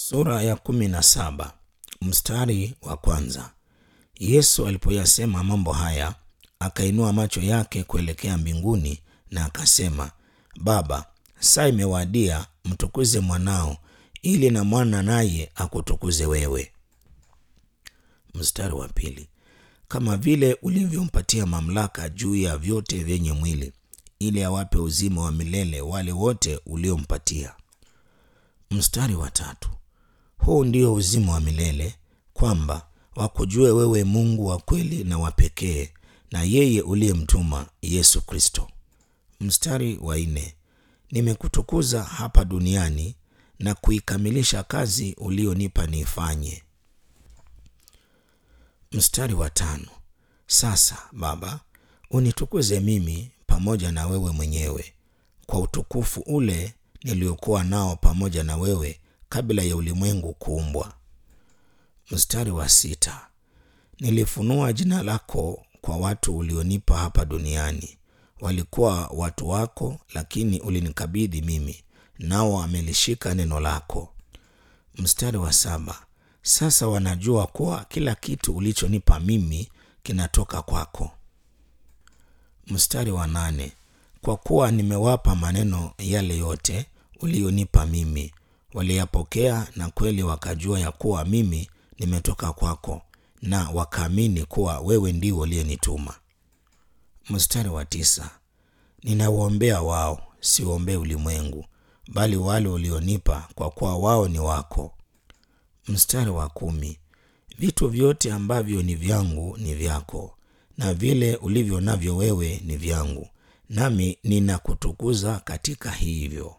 Sura ya kumi na saba mstari wa kwanza. Yesu alipoyasema mambo haya, akainua macho yake kuelekea mbinguni na akasema, Baba, saa imewadia, mtukuze mwanao, ili na mwana naye akutukuze wewe. Mstari wa pili. Kama vile ulivyompatia mamlaka juu ya vyote vyenye mwili, ili awape uzima wa milele wale wote uliompatia. Mstari wa tatu. Huu ndio uzima wa milele, kwamba wakujue wewe Mungu wa kweli na wa pekee, na yeye uliyemtuma Yesu Kristo. Mstari wa nne. Nimekutukuza hapa duniani na kuikamilisha kazi ulionipa niifanye. Mstari wa tano. Sasa Baba, unitukuze mimi pamoja na wewe mwenyewe kwa utukufu ule niliokuwa nao pamoja na wewe kabla ya ulimwengu kuumbwa. Mstari wa sita. Nilifunua jina lako kwa watu ulionipa hapa duniani. Walikuwa watu wako, lakini ulinikabidhi mimi, nao wamelishika neno lako. Mstari wa saba. Sasa wanajua kuwa kila kitu ulichonipa mimi kinatoka kwako. Mstari wa nane. Kwa kuwa nimewapa maneno yale yote ulionipa mimi, waliyapokea na kweli wakajua ya kuwa mimi nimetoka kwako, na wakaamini kuwa wewe ndiwe uliyenituma. Mstari wa tisa. Ninawaombea wao, siwaombee ulimwengu, bali wale ulionipa, kwa kuwa wao ni wako. Mstari wa kumi. Vitu vyote ambavyo ni vyangu ni vyako, na vile ulivyo navyo wewe ni vyangu, nami ninakutukuza katika hivyo.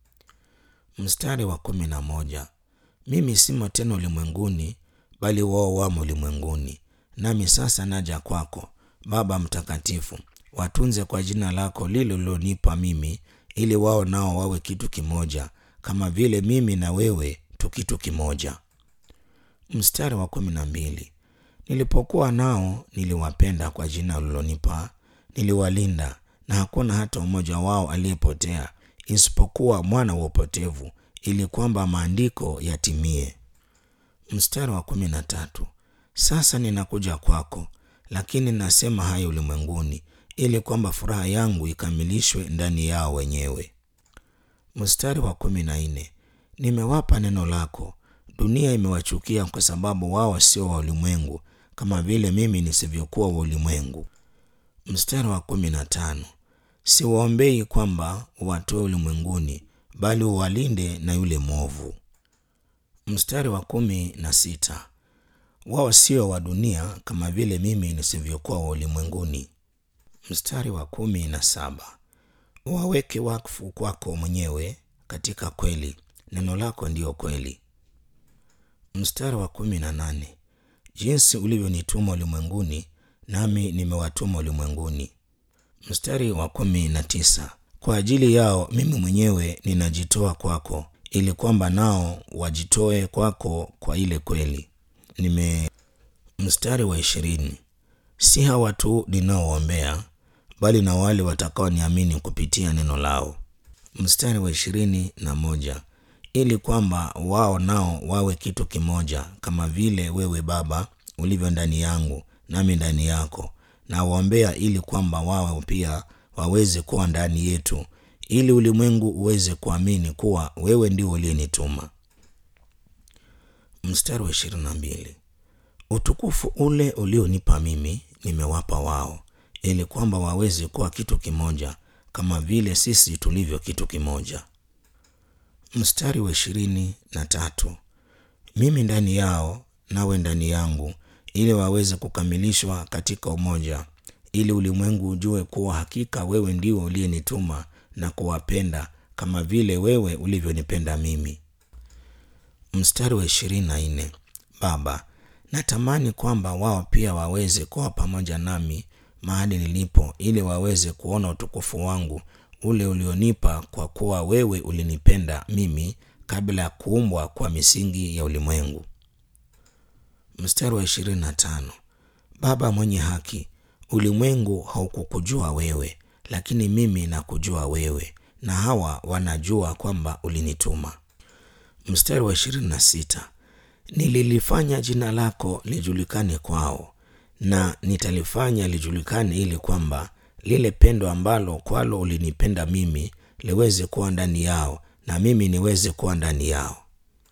Mstari wa kumi na moja. Mimi simo tena ulimwenguni, bali wao wamo ulimwenguni, nami sasa naja kwako. Baba Mtakatifu, watunze kwa jina lako lile ulilonipa mimi, ili wao nao wawe kitu kimoja, kama vile mimi na wewe tu kitu kimoja. Mstari wa kumi na mbili. Nilipokuwa nao niliwapenda kwa jina ulilonipa, niliwalinda, na hakuna hata mmoja wao aliyepotea, isipokuwa mwana wa upotevu, ili kwamba maandiko yatimie. Mstari wa kumi na tatu. Sasa ninakuja kwako, lakini nasema haya ulimwenguni, ili kwamba furaha yangu ikamilishwe ndani yao wenyewe. Mstari wa kumi na nne. Nimewapa neno lako, dunia imewachukia kwa sababu wao sio wa ulimwengu, kama vile mimi nisivyokuwa wa ulimwengu. Mstari wa kumi na tano. Siwaombei kwamba uwatoe ulimwenguni, bali uwalinde na yule mwovu. Mstari wa kumi na sita. Wao sio wa dunia kama vile mimi nisivyokuwa wa ulimwenguni. Mstari wa kumi na saba. Waweke wakfu kwako mwenyewe katika kweli, neno lako ndiyo kweli. Mstari wa kumi na nane. Jinsi ulivyonituma ulimwenguni, nami nimewatuma ulimwenguni. Mstari wa kumi na tisa. Kwa ajili yao mimi mwenyewe ninajitoa kwako, ili kwamba nao wajitoe kwako kwa ile kweli nime. Mstari wa ishirini. Si hawa tu ninaoombea, bali na wale watakaoniamini kupitia neno lao. Mstari wa ishirini na moja ili kwamba wao nao wawe kitu kimoja, kama vile wewe Baba ulivyo ndani yangu nami ndani yako. Na waombea ili kwamba wao pia waweze kuwa ndani yetu, ili ulimwengu uweze kuamini kuwa wewe ndio uliyenituma. Mstari wa ishirini na mbili utukufu ule ulionipa mimi nimewapa wao, ili kwamba waweze kuwa kitu kimoja, kama vile sisi tulivyo kitu kimoja. Mstari wa ishirini na tatu mimi ndani yao nawe ndani yangu, ili waweze kukamilishwa katika umoja, ili ulimwengu ujue kuwa hakika wewe ndiwe uliyenituma na kuwapenda kama vile wewe ulivyonipenda mimi. Mstari wa ishirini na nne Baba, natamani kwamba wao pia waweze kuwa pamoja nami mahali nilipo, ili waweze kuona utukufu wangu ule ulionipa, kwa kuwa wewe ulinipenda mimi kabla ya kuumbwa kwa misingi ya ulimwengu. Mstari wa ishirini na tano Baba mwenye haki, ulimwengu haukukujua wewe, lakini mimi nakujua wewe, na hawa wanajua kwamba ulinituma. mstari wa ishirini na sita nililifanya jina lako lijulikane kwao na nitalifanya lijulikane ili kwamba lile pendo ambalo kwalo ulinipenda mimi liweze kuwa ndani yao na mimi niweze kuwa ndani yao